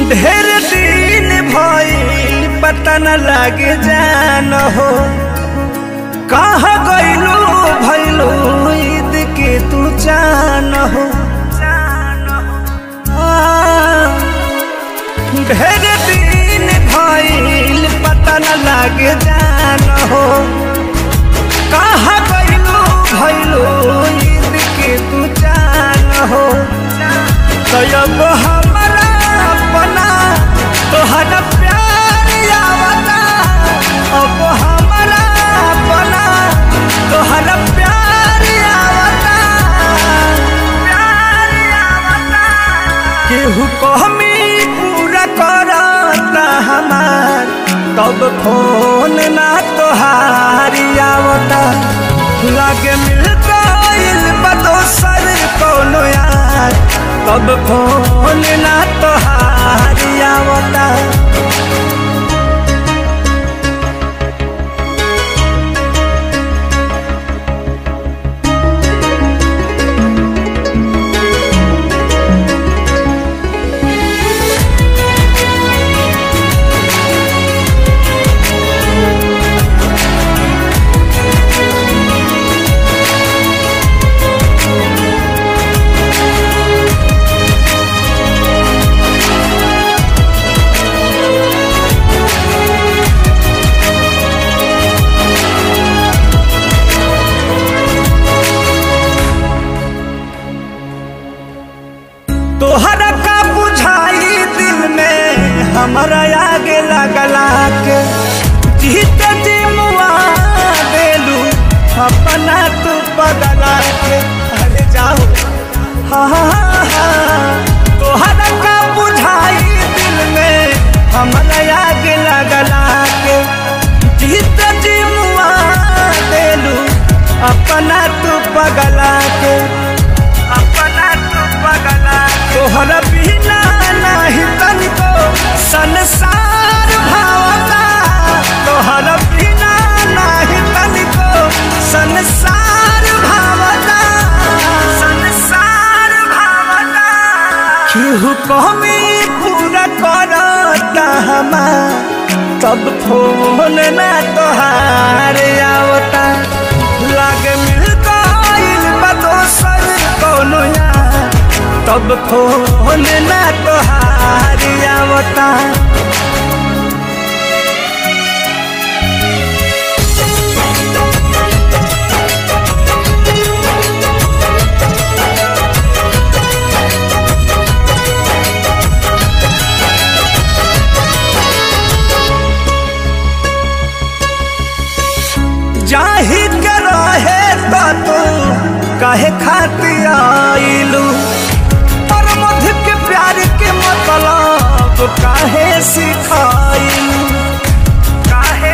ढेर दिन भइल पता न लागे जान हो कहाँ गइलू भइलू ईद के तू जान हो आ, ढेर दिन भइल पता न लागे जान हो कहाँ गइलू भइलू ईद के तू जान हो तो अब हमारा अपना तोहरा प्यार आवता अब हमारा अपना तोहरा प्यार आवता प्यार आवता केहू कहमी पूरा करता हमार तब फोन ना तोहारी आवता लागे मिल गइल बा दोसर कौनो यार तब फोन ना तोहारी आवता तोहरा का बुझाई दिल में हमारा आगे लगला के जीत जी मुआ देलू अपना तू बदला के अरे जाओ हाँ हाँ हाँ तोहरा का बुझाई दिल में हमारा आगे लगला के जीत जी मुआ देलू अपना तू बगला के अपना तू बगला तोहरा बिना नाही तनिको संसार भावता तोहरा बिना नाही तनिको संसार भावता संसार भावता केहू कमी पूरा करता हमार तब फोन ना तोहार आवता लागे मिल गइल बा दोसर कौनो यार तब फोन ना तोहार आवता जाही के रहे तो तू काहे खाती आइलू और मध के प्यार के मतलब काहे सिखाइलू काहे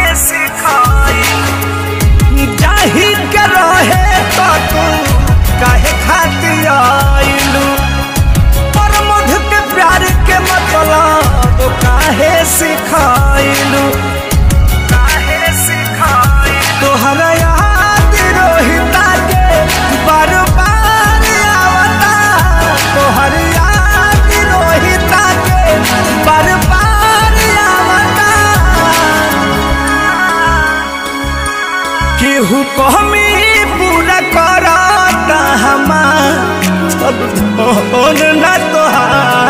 सिखाइलू जाही के रहे तो तू काहे खाती आइलू और मध के प्यार के मतलब काहे सिखाइलू काहे सिखाई तोहरा याद रोहिता के बार बार आवता तोहर याद रोहिता के बार बार आवता केहू कहमी पूरा करता हमार सब फोन ना तोहार